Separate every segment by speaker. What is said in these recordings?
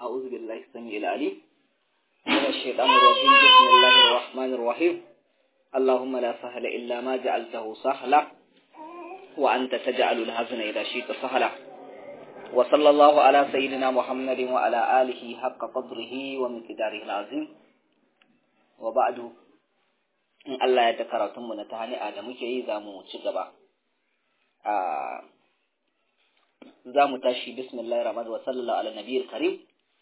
Speaker 1: أعوذ بالله السميع العليم من الشيطان الرجيم بسم الله الرحمن الرحيم اللهم لا سهل إلا ما جعلته سهلا وأنت تجعل الحزن إذا شئت سهلا وصلى الله على سيدنا محمد وعلى آله حق قدره ومقداره العظيم وبعد in Allah ya da karatunmu na ta hani'a da muke yi za mu ci gaba. Za mu tashi bismillah rahman wa sallallahu ala nabiyar karim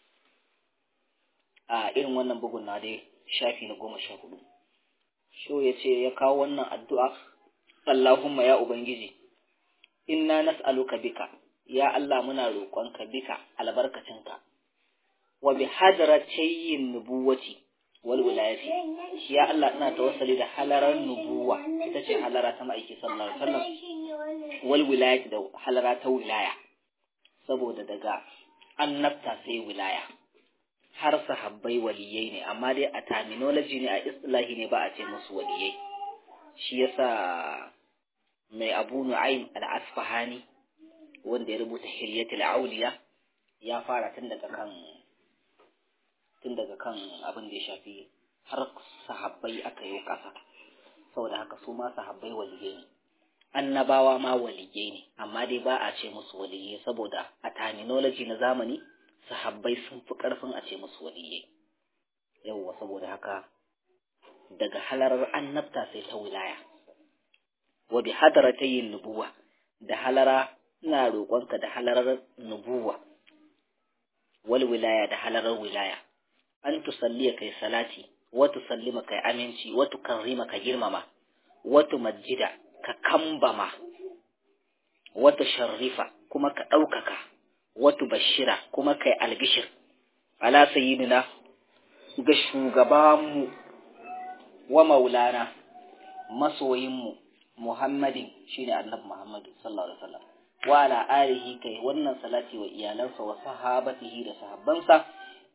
Speaker 1: a irin wannan bugun na dai shafi na goma sha hudu. Sho ya ce ya kawo wannan addu'a, Allahumma ya Ubangiji, inna nas'aluka bika, ya Allah muna roƙonka bika albarkacinka, wa bi hadaratayin nubuwati wal wilayati ya Allah ina tawassali da halarar nubuwa ita ce halara ta ma'aiki sallallahu alaihi wasallam wal wilayati da halara ta wilaya saboda daga annabta sai wilaya har sahabbai waliyai ne amma dai a terminology ne a istilahi ne ba a ce musu waliyai shi yasa mai abu nu'aym al-asfahani wanda ya rubuta hilyatul auliya ya fara tun daga kan tun daga kan abin da ya shafi har sahabbai aka yi ƙasa saboda haka su ma sahabbai waliyai ne annabawa ma waliyai ne amma dai ba a ce musu waliyai saboda a terminology na zamani sahabbai sun fi ƙarfin a ce musu waliyai yawwa saboda haka daga halarar annabta sai ta wilaya wa bi hadaratayin nubuwa da halara ina roƙonka da halarar nubuwa wal wilaya da halarar wilaya an tusalliya kai salati wa tusallima kai aminci wa tukarrima ka girmama wa tumajjida ka kambama wa tusharrifa kuma ka ɗaukaka wa tubashira kuma kai albishir ala sayyidina ga shugabanmu wa maulana masoyinmu muhammadin shine annabi muhammadu sallallahu alaihi wasallam wa ala alihi kai wannan salati wa iyalansa wa sahabatihi da sahabbansa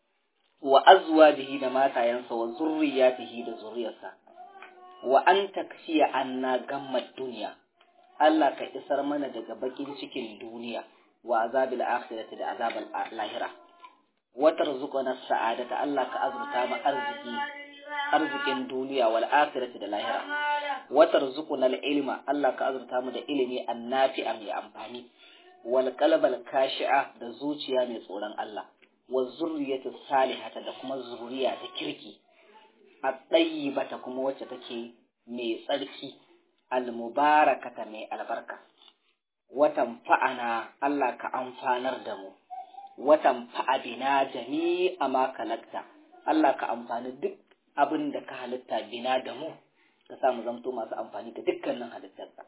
Speaker 1: wa azwajihi da matayensa wa zurriyatihi da zuriyarsa wa an taksiya anna gammad duniya Allah ka isar mana daga bakin cikin duniya wa azabil akhirati da azabal lahira wa tarzuqana sa'adata Allah ka azurta mu arziki arzikin duniya wal akhirati da lahira wa tarzuquna al ilma Allah ka azurta mu da ilimi annafi'a mai amfani wal qalbal kashi'a da zuciya mai tsoron Allah wa zurriyatu salihata da kuma zuriya ta kirki a bata kuma wacce take mai tsarki almubarakata mai albarka watan fa'ana Allah ka amfanar da mu watan fa'a bina jami'a ma kalakta Allah ka amfani duk abin da ka halitta bina da mu ka sa mu zamto masu amfani da dukkanin halittarka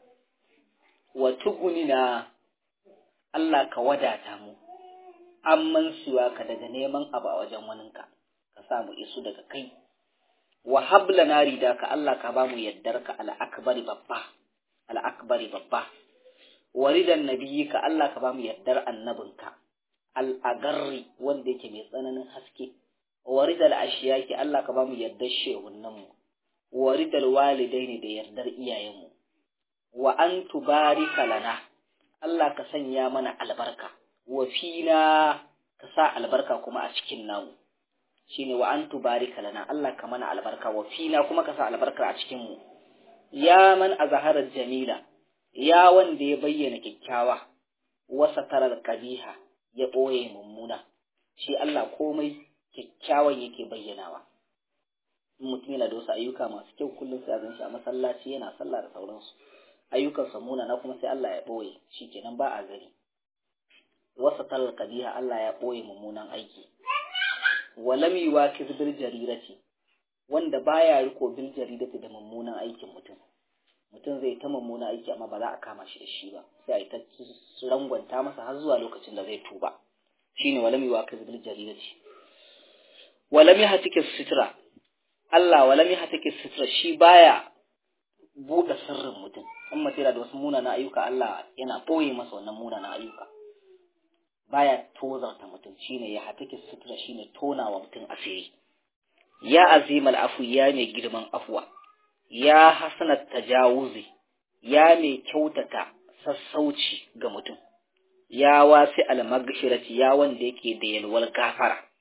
Speaker 1: wa tugunina Allah ka wadata mu amman siwa ka daga neman abu a wajen waninka ka sa mu isu daga kai wa habla na rida ka Allah ka ba mu yaddar ka al'akbari babba al'akbari babba wa ridan nabiyyi ka Allah ka ba mu yaddar annabinka al'agarri wanda yake mai tsananin haske wa ridal ashiyaki Allah ka ba mu yaddar shehunan mu wa ridal walidaini da yardar iyayenmu wa an tubarika lana Allah ka sanya mana albarka wa fina ka sa albarka kuma a cikin namu shine wa an tubarika lana Allah ka mana albarka wa fina kuma ka sa albarka a cikin mu ya man azharar jamila ya wanda ya bayyana kyakkyawa wa satarar qabiha ya boye mummuna shi Allah komai kyakkyawan yake bayyanawa in mutum yana da wasu ayyuka masu kyau kullum sai a gan shi a masallaci yana sallah da sauransu ayyukan samuna na kuma sai Allah ya boye shikenan ba a gani wasa talar kabiha Allah ya ɓoye mummunan aiki walam yuwakiz bil jarirati wanda baya riko bil jaridati da mummunan aikin mutum mutum zai ta mummunan aiki amma ba za a kama shi da shi ba sai a yi ta rangwanta masa har zuwa lokacin da zai tuba shine walam yuwakiz bil jaridati walam yahtikis sitra Allah walam yahtikis sitra shi baya buɗe sirrin mutum in mutum da wasu munanan ayyuka Allah yana ɓoye masa wannan munanan ayyuka baya tozarta mutum shine ya hatake sutura shine tonawa mutum asiri ya azimal afu ya mai girman afuwa ya hasanat tajawuzi ya mai kyautata sassauci ga mutum ya wasi almaghfirati ya wanda yake da yalwar gafara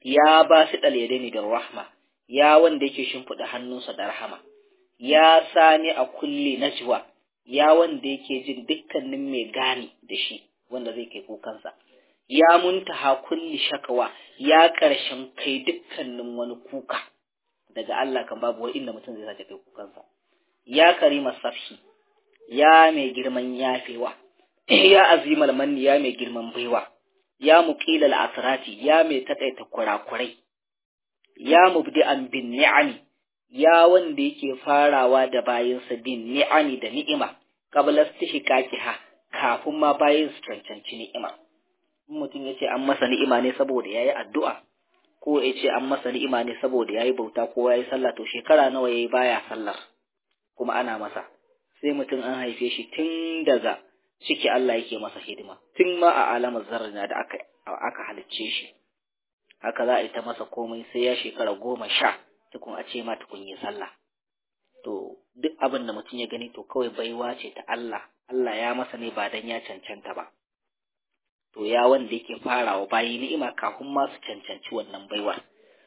Speaker 1: ya ba su dalyadaini da rahma ya wanda yake shimfiɗa hannunsa da rahama ya sani a kulli najwa ya wanda yake jin dukkanin mai gani da shi wanda zai kai kukansa ya muntaha kulli shakawa ya ƙarshen kai dukkanin wani kuka daga Allah kan babu wani inda mutum zai sace kai kukansa ya karima safhi ya mai girman yafewa ya azimal manni ya mai girman baiwa ya muqilal asrati ya mai takaita kurakurai ya mubdi'an bin ni'ami ya wanda yake farawa da bayinsa bin ni'ami da ni'ima qabla istihqaqiha kafin ma bayin su cancanci ni'ima mutum ya ce an masa ni'ima ne saboda yayi addu'a ko ya ce an masa ni'ima ne saboda yayi bauta ko yayi sallah to shekara nawa yayi baya sallar kuma ana masa sai mutum an haife shi tun daga ciki Allah yake masa hidima tun ma a alamar zarrina da aka aka halicce shi haka za a yi ta masa komai sai ya shekara goma sha tukun a ce ma tukun yi sallah to duk abin da mutum ya gani to kawai baiwa ce ta Allah Allah ya masa ne ba dan ya cancanta ba to ya wanda yake farawa bayi ni'ima kafin ma su cancanci wannan baiwar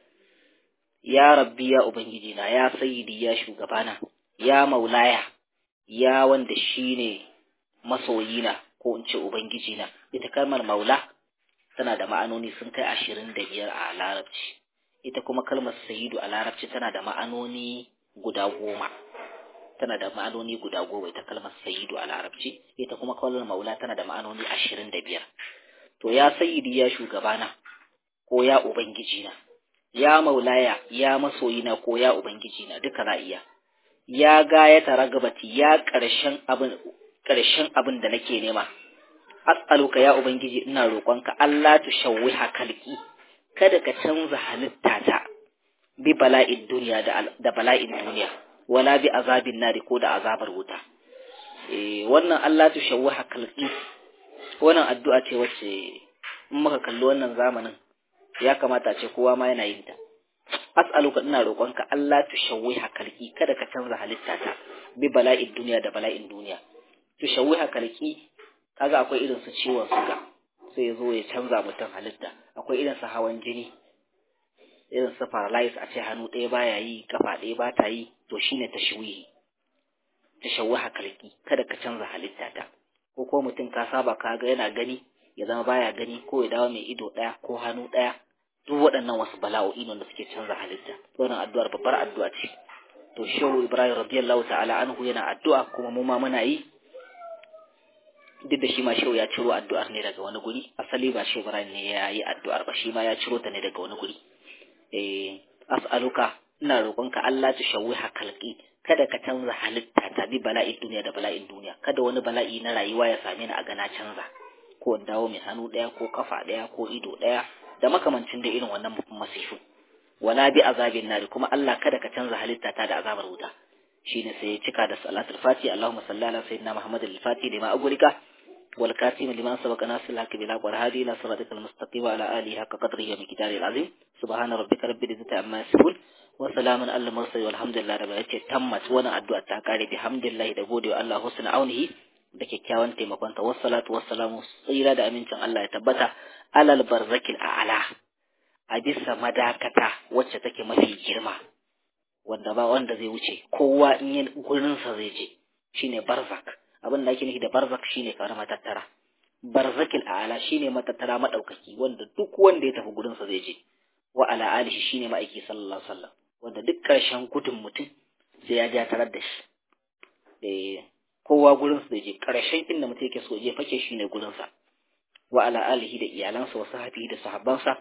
Speaker 1: ya rabbi ya ubangiji na ya sayyidi ya shugabana ya maulaya ya wanda shine masoyina ko in ce ubangiji na ita kalmar maula tana da ma'anoni sun kai ashirin da biyar a larabci ita kuma kalmar sayidu a larabci tana da ma'anoni guda goma tana da ma'anoni guda goma ita kalmar sayidu a larabci ita kuma kalmar maula tana da ma'anoni ashirin da biyar to ya sayidi ya shugabana ko ya ubangijina ya maulaya ya masoyina ko ya ubangijina duka za iya ya gayata ragabati ya ƙarshen abin ƙarshen abin da nake nema as'aluka ya ubangiji ina roƙonka Allah tu shawwiha kalki kada ka canza halittata bi bala'in duniya da, da bala'in duniya wala bi azabin nari ko da azabar wuta eh wannan Allah tu shawwiha kalki wannan addu'a ce wacce in muka kalli wannan zamanin ya kamata ce kowa ma yana yin ta as'aluka ina roƙonka Allah tu shawwiha kalki kada ka canza halittata bi bala'in duniya da bala'in duniya tu shawwiha kalki kaga akwai irin su ciwon suga sai ya zo ya canza mutum halitta akwai irin su hawan jini irin su paralyze a ce hannu ɗaya baya yi kafa ɗaya ba ta yi to shine tashwihi tashawwaha kalki kada ka canza halitta ta ko ko mutum ka saba ka ga yana gani ya zama baya gani ko ya dawo mai ido ɗaya ko hannu ɗaya duk waɗannan wasu bala'o'i ne da suke canza halitta wannan addu'ar babbar addu'a ce to shehu ibrahim radiyallahu ta'ala anhu yana addu'a kuma mu ma muna yi duk da shi ma shehu ya ciro addu'ar ne daga wani guri asali ba shehu ibrahim ne ya yi addu'ar ba shi ma ya ciro ta ne daga wani guri eh as'aluka ina roƙonka Allah ta shawwiha kalqi kada ka canza halitta ta bi bala'in duniya da bala'in duniya kada wani bala'i na rayuwa ya same ni a gana canza ko in dawo mai hannu ɗaya ko kafa ɗaya ko ido ɗaya da makamancin da irin wannan masifu wala bi azabin nari kuma Allah kada ka canza halitta ta da azabar wuta shine sai ya cika da salatul fati Allahumma salli ala sayyidina Muhammad al-Fati lima agulika wal katim liman sabaqa nasir al-haq bil aqwar hadi ila siratikal mustaqim wa ala alihi haqqa qadrihi wa miqdarihi al-azim subhana rabbika rabbil izzati amma yasifun wa salamun alal mursalin walhamdulillahi rabbil alamin tammat wannan addu'a ta kare bihamdillahi da gode wa Allah husna aunihi da kyakkyawan taimakonta wassalatu wassalamu tsira da amincin Allah ya tabbata alal barzakil a'ala a bisa madakata wacce take mafi girma wanda ba wanda zai wuce kowa in yi gurinsa zai je shine barzak abin da ake nufi da barzak shine kamar matattara barzakil a'ala shine matattara madaukaki wanda duk wanda ya tafi gurinsa zai je wa ala alihi shine ma'aiki sallallahu alaihi wasallam wanda duk karshen gudun mutum sai ya ja tarar da shi eh kowa gurinsa zai je karshen inda mutum yake so je fake shine gurinsa wa ala alihi da iyalansa wa sahabihi da sahabbansa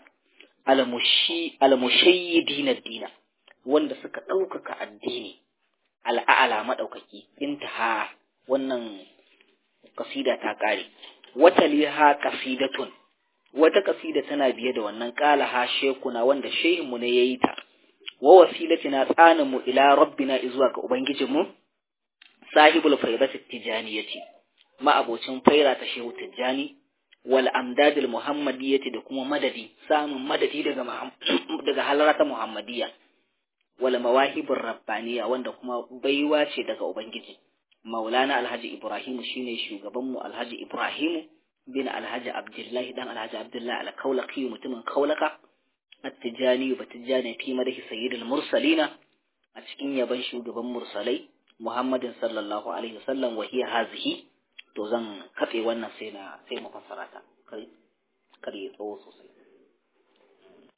Speaker 1: almushayyidina dina wanda suka ɗaukaka addini al'a'ala maɗaukaki intaha wannan kasida ta ƙare wata liha kasidatun wata kasida tana biye da wannan ƙala ha shekuna wanda shehinmu ne ya yi ta wa wasilatina tsaninmu ila rabbina izuwa ga ubangijinmu sahibul faidati tijaniyati ma'abocin faira ta shehu tijjani wal amdadil muhammadiyyati da kuma madadi samun madadi daga daga halarata muhammadiyya wal mawahibur rabbaniya wanda kuma baiwa ce daga ubangiji maulana alhaji ibrahim shine shugaban mu alhaji ibrahim bin alhaji abdullahi dan alhaji abdullahi alkaulaki mutumin kaulaka at-tijani ba tijani fi madahi sayyidil mursalina a cikin yaban shugaban mursalai Muhammadin sallallahu alaihi wasallam wa hiya hazihi to zan katse wannan sai na sai mu fassara ta kar kar ya tsawo sosai